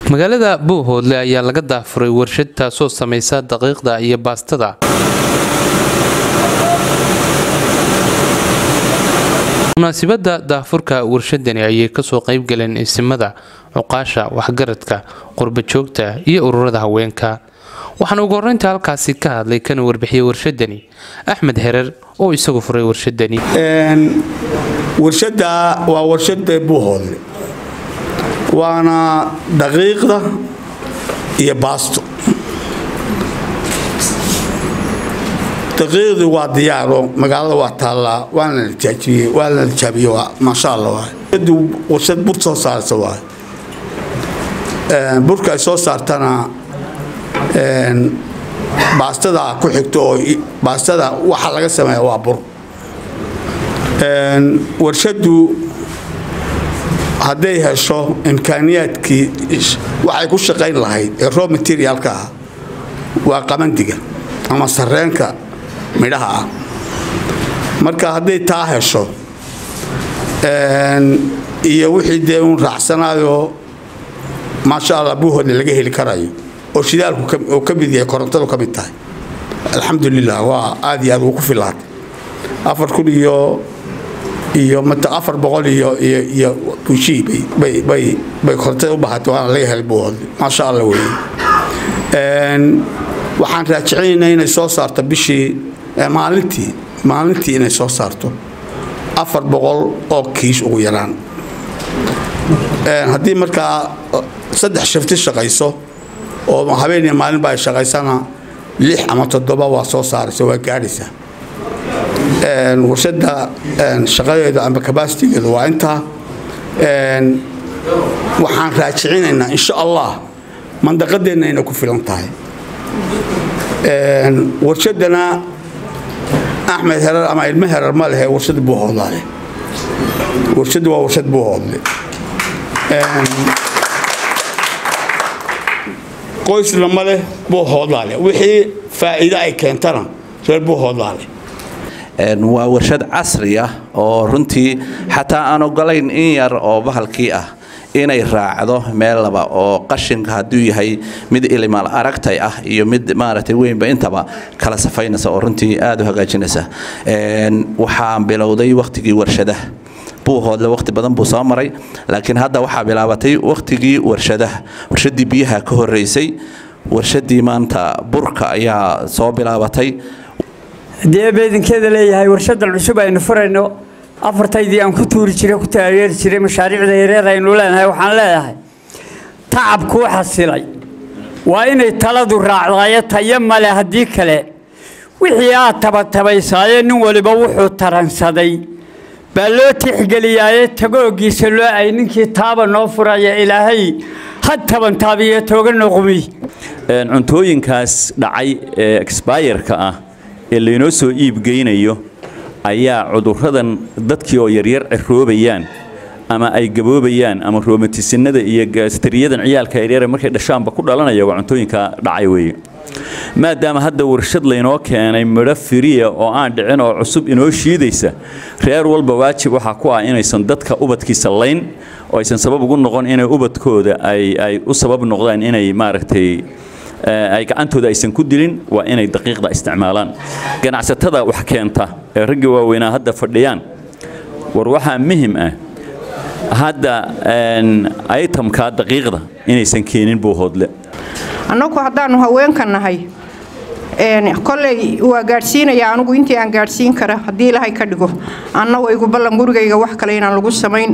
magaalada buuhoodle ayaa laga daafuray warshad taasoo samaysa daqiiqda iyo baastada munaasibadda daafurka warshadani ayay kasoo qaybgaleen isimada cuqaasha waxgaradka qurbajoogta iyo ururada haweenka waxaana ugu horeynta halkaasi ka hadlay kana warbixiyey warshadani axmed herer oo isagu furay warshadani warshada waa warshada buuhoodle waana daqiiqda iyo baasto daqiiqdii waa diyaaro magaalada waa taallaa waana la jaajiyey waa la jaabiye waa maasha allah waay warshad bur soo saarta waay burka ay soo saartana baastada ku xigto oo baastada waxa laga sameeya waa bur warshadu hadday hesho imkaaniyaadkii waxay ku shaqayn lahayd ee row materialka ah waa qabandiga ama sareenka midhaha ah marka hadday taa hesho iyo wixii dee uun raacsanaayoo maasha allah buuhoodle laga heli karayo oo shidaalku oo ka mid yahay korontadu ka mid tahay alxamdulilah waa aad iyo aad ugu filaatay afar kun iyo iyo afar boqol iyo iyo iyo bushii bay bay bay korontada u bahatay waana laga helay buuhoodle maasha allah weeye waxaan raajicinaynaa inay soo saarto bishii maalintii maalintii inay soo saarto afar boqol oo kiish ugu yaraan haddii markaa saddex shifti shaqayso oo habeeniya maalinba ay shaqaysana lix ama toddoba waa soo saaraysa waa gaadhaysaa warshada shaqadeedu ama kabasitigeedu waa intaa waxaan raajicinaynaa insha allah mandaqadeenna inay ku filan tahay warshadana axmed herar ama ilmo herar ma lehe warshada buuhoodlaa leh warshadu waa warshad buuhoodle qoysna ma leh buuhoodlaa leh wixii faa'iido ay keentana reer buuhoodlaa leh waa warshad casri ah oo runtii xataa aan ogolayn in yar oo bahalkii ah inay raacdo meel laba oo qashinka hadduu yahay mid ilimaal aragtay ah iyo mid maaragtay weynba intaba kala safaynaysa oo runtii aada u hagaajinaysa waxaan bilowday wakhtigii warshadaha buuhoodle wakhti badan buu soo maray laakiin hadda waxaa bilaabatay wakhtigii warshadaha warshadii biyaha ka horeysay warshadii maanta burka ayaa soo bilaabatay haddii beedinkeeda leeyahay warshadan cusub aynu furayno afartaydii aan ku tuuri jiray ku taageeri jiray mashaariicda yareer aynu leenahay waxaan leeyahay tacabkuu xasilay waa inay taladu raacdaayo tayo male haddii kale wixii aad tabatabaysaaye nin waliba wuxuu taransaday baa loo tixgeliyaaye tagoogiisa loo ay ninkii taaba noo furaya ilaahay had tabantaabiyo tooga noqumi cuntooyinkaas dhacay ee exbayerka ah ee laynoo soo iibgeynayo ayaa cuduradan dadkii oo yaryar ciroobayaan ama ay gaboobayaan ama roomatisinada iyo gaasteriyadan ciyaalka yaryare markay dhashaanba ku dhalanaya waa cuntooyinka dhacay weeye maadaama hadda warshad laynoo keenay midho firiya oo aan dhicin oo cusub inoo shiidaysa reer walba waajib waxaa ku ah inaysan dadka ubadkiisa layn oo aysan sabab ugu noqon inay ubadkooda ay u sabab noqdaan inay maaragtay ay gacantooda aysan ku dilin waa inay daqiiqda isticmaalaan ganacsatada wax keenta ee raggii waaweynaa hadda fadhiyaan war waxaa muhim ah hadda itemka daqiiqda inaysan keenin buuhoodle annagu haddaannu haweenka nahay koley waa gaadhsiinaya anugu intii aan gaadhsiin kara haddii ilaahay ka dhigo anna waygu ballan gurigayga wax kale inaan lagu samayn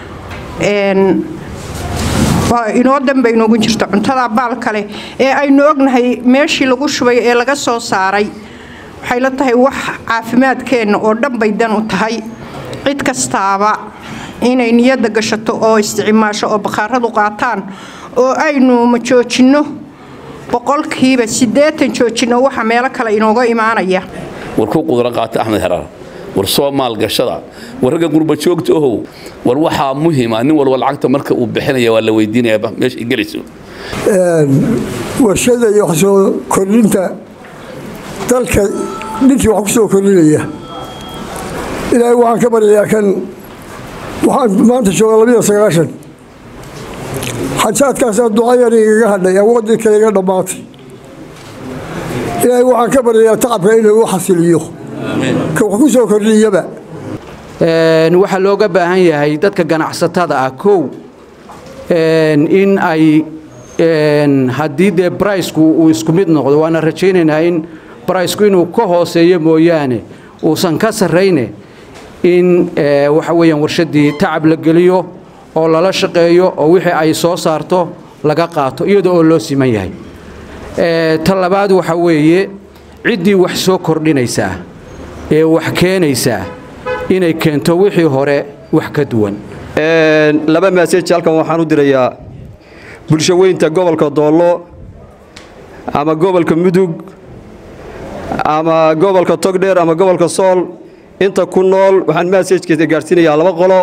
inoo danba inoogu jirto cuntada baal kale ee aynu ognahay meeshii lagu shubay ee laga soo saaray waxay la tahay wax caafimaadkeenna oo dhan bay dan u tahay cid kastaaba inay niyadda gashato oo isticmaasho oo bakhaaradu qaataan oo aynu ma joojinno boqolkiiba siddeetan joojinno waxa meelo kale inooga imaanaya war ku qudro qaata axmed heraar war soo maalgashada war ragga gurbajoogta ohow war waxaa muhima nin walba lacagta marka uu bixinaya waa la weydiinaya meesha ay gelayso warshada iyo wax soo kordhinta dalka ninkii wax ku soo kordhinaya ilaahay waxaan ka baryayaa kan waxaan maanta joogaa labiyo sagaashan xajaadkaasaa ducayar igaga hadhay awooddii kale iga dhammaatay ilaahay waxaan ka baryayaa tacabka inuu u xasiliyo ka wax ku soo kordhiyaba waxaa looga baahan yahay dadka ganacsatada ah kow in ay haddii dee bricku uu isku mid noqdo waana rajaynaynaa in bricku inuu ka hooseeyo mooyaane uusan ka sarrayne in waxa weeyaan warshaddii tacab la geliyo oo lala shaqeeyo oo wixii ay soo saarto laga qaato iyada oo loo siman yahay ta labaad waxa weeye ciddii wax soo kordhinaysaa ee wax keenaysaa inay keento wixii hore wax ka duwan laba maasej halkan waxaan u dirayaa bulsho weynta gobolka doollo ama gobolka mudug ama gobolka togdheer ama gobolka sool inta ku nool waxaan maasejkeeda gaadhsiinayaa laba qolo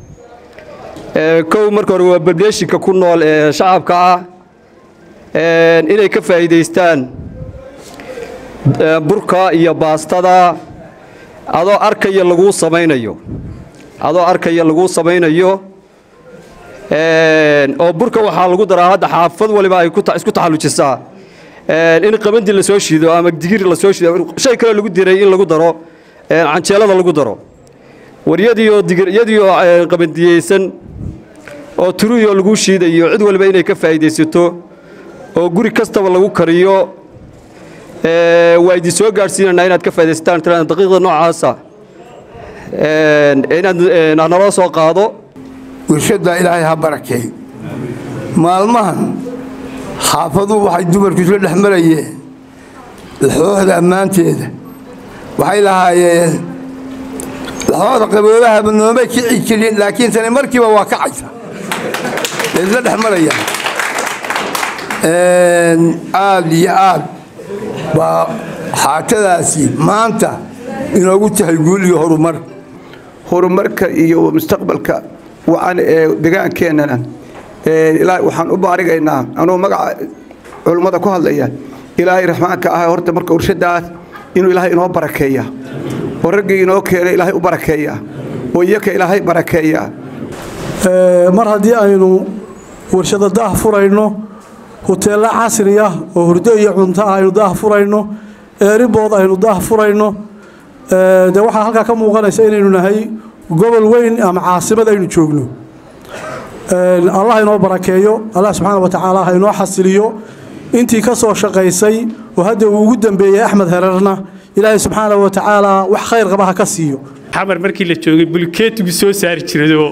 kow marka hore waa bableeshinka ku nool ee shacabka ah inay ka faa'iidaystaan burka iyo baastada adoo arkaya laguu samaynayo adoo arkaya laguu samaynayo oo burka waxaa lagu daraa hadda xaafad waliba ay isku taxallujisaa in qabandi la soo shido ama digir la soo shido shay kale lagu diray in lagu daro canjeelada lagu daro waryadiioo digiryadiioo qabandiyeysan oo turuyoo lagu shiidayo cid waliba inay ka faa'iidaysato oo guri kastaba lagu kariyo waa idin soo gaadhsiinanaa inaad ka faa'idaysataan tiraan daqiiqda noocaasa inaad naloo soo qaado warshaddaa ilaahay ha barakeey maalmahan xaafaduhu waxay dumarku isla dhex marayeen laxooxda ammaanteeda waxay lahaayeen laxooxda qaboobahaba noomay kici jirin laakiin tani markiiba waa kacaysa way isla dhex marayaan aad iyo aad baa xaatadaasi maanta inoogu tahay guul iyo horumar horumarka iyo mustaqbalka wacan ee degaankeennana waxaan u baarigaynaa anuu magaca culummada ku hadlaya ilaahay raxmaanka ah horta marka warshadaas inuu ilaahay inoo barakeeya oo raggii inoo keenay ilaahay u barakeeya oo iyaka ilaahay barakeeya mar haddii aynu warshado daah furayno huteella casri ah oo hurdo iyo cunto ah aynu daah furayno eeribood aynu daah furayno de waxaa halkaa ka muuqanaysa inaynu nahay gobol weyn ama caasimad aynu joogno allah inoo barakeeyo allah subxaana wa tacaala ha inoo xasiliyo intii ka soo shaqaysay oo hadda uu ugu dambeeyey axmed herarna ilaahay subxaana wa tacaala wax khayr qaba ha ka siiyo xamar markii la joogay bulkeetigu soo saari jiradoo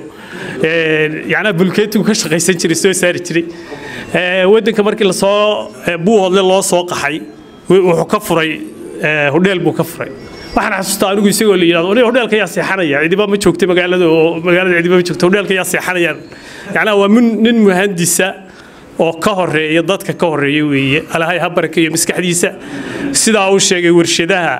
yacnaa bulkeetigu ka shaqaysan jiray soo saari jiray waddanka markii lasoo buuhoodle loo soo qaxay wuxuu ka furay hodheel buu ka furay waxaan xasuustaa anigu isagoo la yidhahdo aniga hodheelka yaa seexanaya cidiba ma joogta magaalada oo magaalada cidiba ma joogta hodheelka yaa seexanayaan yacnaa waa nin muhandisa oo ka horeeya dadka ka horeeya weeye alahay ha barakeeyo maskaxdiisa sidaa uu sheegay warshadaha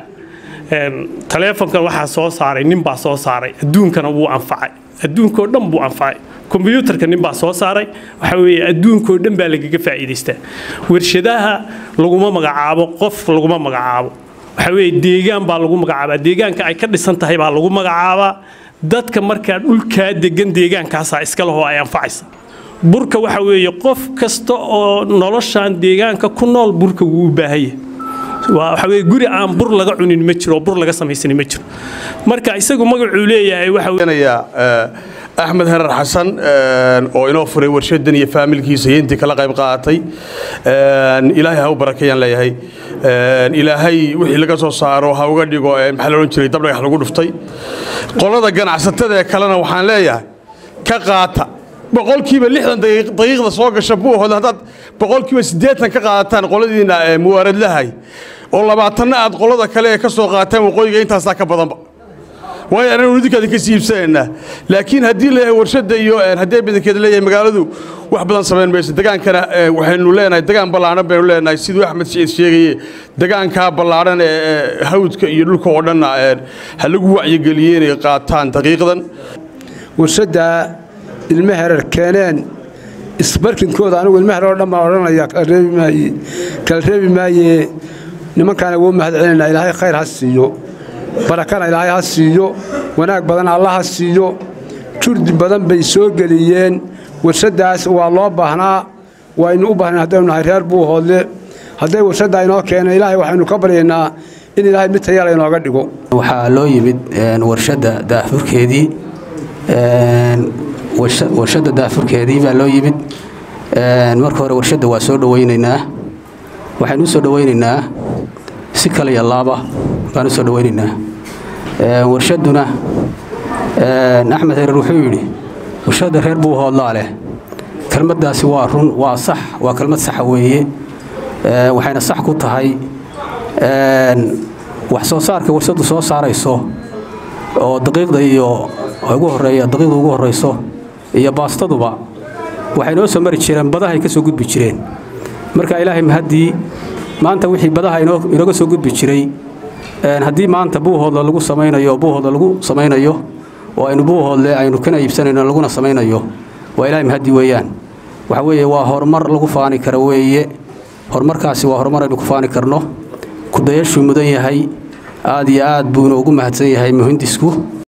taleefonkan waxaa soo saaray nin baa soo saaray adduunkana wuu anfacay adduunkoo dhan buu anfacay kombyuutarka nin baa soo saaray waxa weeye adduunkoo dhan baa lagaga faa'iidaystaa warshadaha laguma magacaabo qof laguma magacaabo waxa weeye deegaan baa lagu magacaabaa deegaanka ay ka dhisan tahay baa lagu magacaabaa dadka markaa dhulkaa degan deegaankaasaa iska lehoo ay anfacaysa burka waxa weeye qof kasta oo noloshan deegaanka ku nool burka wuu u baahanya waxa weye guri aan bur laga cunin ma jiro oo bur laga samaysanin ma jiro marka isagu magacuu leeyahay waxa axmed herar xasan oo inoo furay warshadan iyo faamilkiisa iyo intii kala qayb qaadatay ilaahay ha u barakeeyaan leeyahay ilaahay wixii laga soo saaro ha uga dhigo maxaa la odhan jiray dabdhagax lagu dhuftay qolada ganacsatada ee kalena waxaan leeyahay ka qaata boqolkiiba lixdan daqiiqda soo gasha buuhood haddaad boqolkiiba siddeetan ka qaadataan qoladiina muwaaradlahay oo labaatanna aad qolada kale ee ka soo qaataan waqooyiga intaasaa ka badanba waayo ananu idinkaadi ka sii iibsanaynaa laakiin haddii leeyahay warshadda iyo haddii badankeeda leeyahay magaaladu wax badan samayn mayso degaankana waxaynu leenahay degaan ballaadhan baynu leenahay siduu axmed siciid sheegaye degaankaa ballaadhan ee hawdka iyo dhulka oo dhanna ha lagu wacyigeliyey inay qaataan daqiiqdan warshadda ilmo herar keeneen isbarkinkooda anigu ilmo herar oo dhan baan odhanaya kala reebi maaye kala reebi maaye nimankaana wuu mahad celinaa ilaahay khayr ha siiyo barakana ilaahay ha siiyo wanaag badan alla ha siiyo jurdi badan bay soo geliyeen warshaddaas waa loo baahnaa waynu u baahnay haddaynu nahay reer buuhoodle hadday warshaddaa inoo keenay ilaahay waxaynu ka baryaynaa in ilaahay mid tayala inooga dhigo waxaa loo yimid warshadda daafurkeedii warshadda daafurkeedii baa loo yimid marka hore warshadda waa soo dhowaynaynaa waxaynu u soo dhowaynaynaa si kale iyo laaba baan u soo dhowaynaynaa warshadduna axmed herer wuxuu yidhi warshadda reer buuhoodlaa leh kelmaddaasi waa run waa sax waa kelmad saxa weeye waxayna sax ku tahay wax soo saarka warshaddu soo saarayso oo daqiiqda iyo ugu horeeya daqiiqda ugu horeyso iyo baastaduba waxay noo soo mari jireen badahay ka soo gudbi jireen marka ilaahay mahaddii maanta wixii badaha inooga soo gudbi jiray haddii maanta buuhoodle lagu samaynayo buuhoodle lagu samaynayo oo aynu buuhoodle aynu kana iibsanayno laguna samaynayo waa ilaahay mahaddii weeyaan waxa weeye waa horumar lagu faani kara weeye horumarkaasi waa horumar aynu ku faani karno kudayashuu mudan yahay aad iyo aad buu inoogu mahadsan yahay muhindisku